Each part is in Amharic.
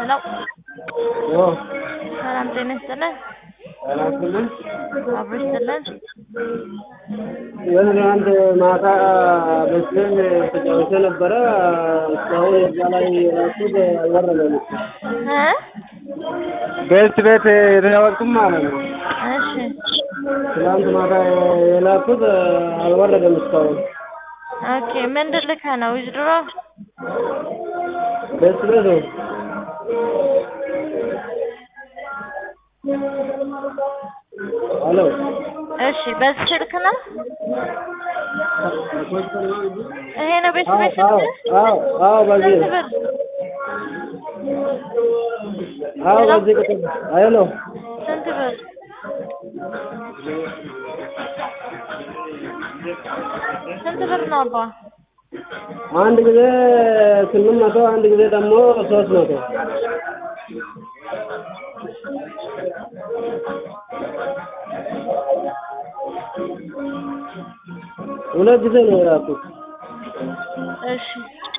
ሄሎ ኦ ሰላም ጤና ይስጥልን። አላስብም አብሮ ይስጥልን። የሆነ አንድ ማታ በስልም ተጫውቼ ነበረ። እስካሁን እዛ ላይ የራሱት አልወረደም። እ ቤት ቤት የተጫወትኩም ማለት ነው። እሺ ትናንት ማታ የላኩት አልወረደም እስካሁን። ኦኬ ምንድን ልከህ ነው? ዊዝድሮ ቤት ቤት ነው። ሄሎ እሺ በዚህ ስልክ ነው? ይሄ ነው ቤት ቤት አዎ ስልክ? አዎ አዎ በዚህ ስንት ብር? አዎ በዚህ ቁጥር ሄሎ ስንት ብር? ስንት ብር ነው አባ? አንድ ጊዜ ስምንት መቶ አንድ ጊዜ ደግሞ ሶስት መቶ ሁለት ጊዜ ነው የላኩት። እሺ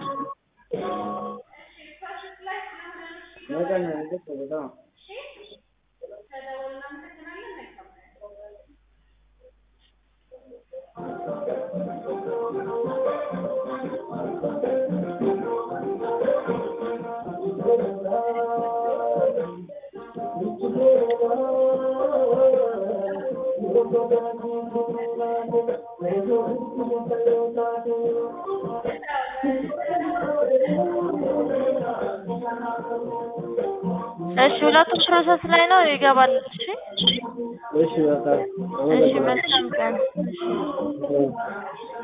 እሺ ሁለቱም ፕሮሰስ ላይ ነው ይገባል። እሺ እሺ በቃ እሺ መልካም ቀን። እሺ አመሰግናለሁ።